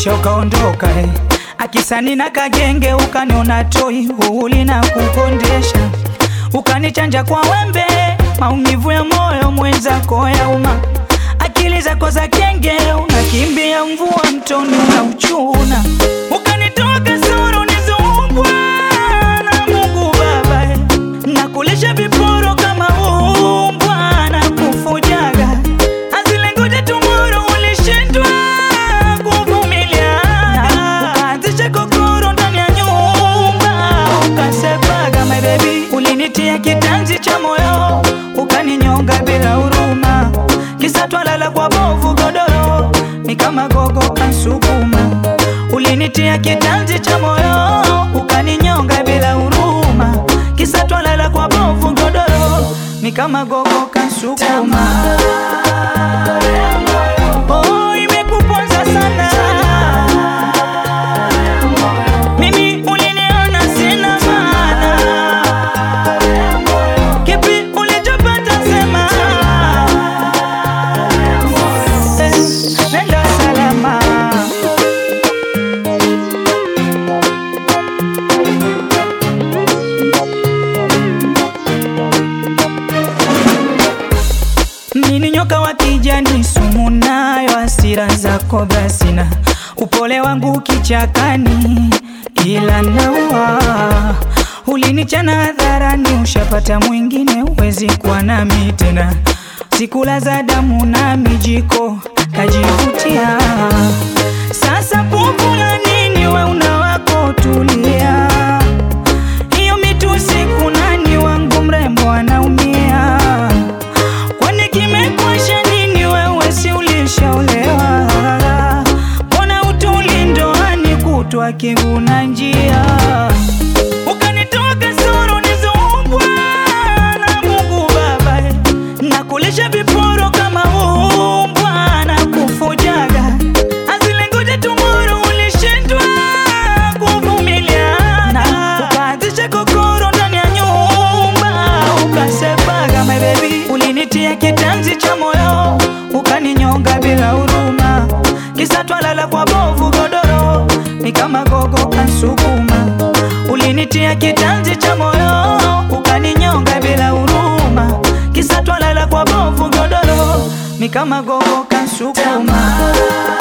kisha ukaondoka eh. Akisani na kagenge ukaniona toi uhuli na kukondesha, ukanichanja kwa wembe, maumivu ya moyo mwenzako ya uma, akili zako za kenge, unakimbia mvua mtoni unauchuna, ukanitoa kasoro nizumbwa na Mungu Baba eh. nakulisha viporo kama umbwa na kufujaga azilengoja tumoro ulishindwa kuvumilia ukaanzisha kokoro ndani ya nyumba ukasepaga my baby ulinitia kitanzi cha moyo ukaninyonga bila huruma kisa twalala kwa bovu godoro ni kama gogo kansukuma ulinitia kitanzi cha moyo ukaninyonga bila huruma kisa twalala kwa bovu godoro ni kama gogo kansukuma Oh, imekuponza sana mimi uliniona sina maana kipi ulichopata sema Eh, nenda salama Mimi nyoka wa kijani, sumu nayo, hasira zako basina, upole wangu kichakani, ila naua ulinichana hadharani, ushapata mwingine, uwezi kuwa nami tena, sikula za damu na mijiko kajivutia, sasa pupula nini, we una wako tulia hiyo mitusi kunani wangu mrembo anaumia Kwani kimekwasha nini wewe si ulishaolewa Mbona utuli ndoani kutwa kiguna njia Ukanitoa kasoro nizumbwa na Mungu Baba eh. Nakulisha viporo kama umbwa na kufujaga Azilengoja tumoro ulishindwa kuvumiliana Ukaanzisha kokoro ndani ya nyumba Ukasepaga my baby Ulinitia kitanzi cha moyo Ukaninyonga bila huruma Kisa twalala kwa bovu godoro Ni kama gogo kansukuma Ulinitia kitanzi cha moyo Ukaninyonga bila huruma Kisa twalala kwa bovu godoro Ni kama gogo kansukuma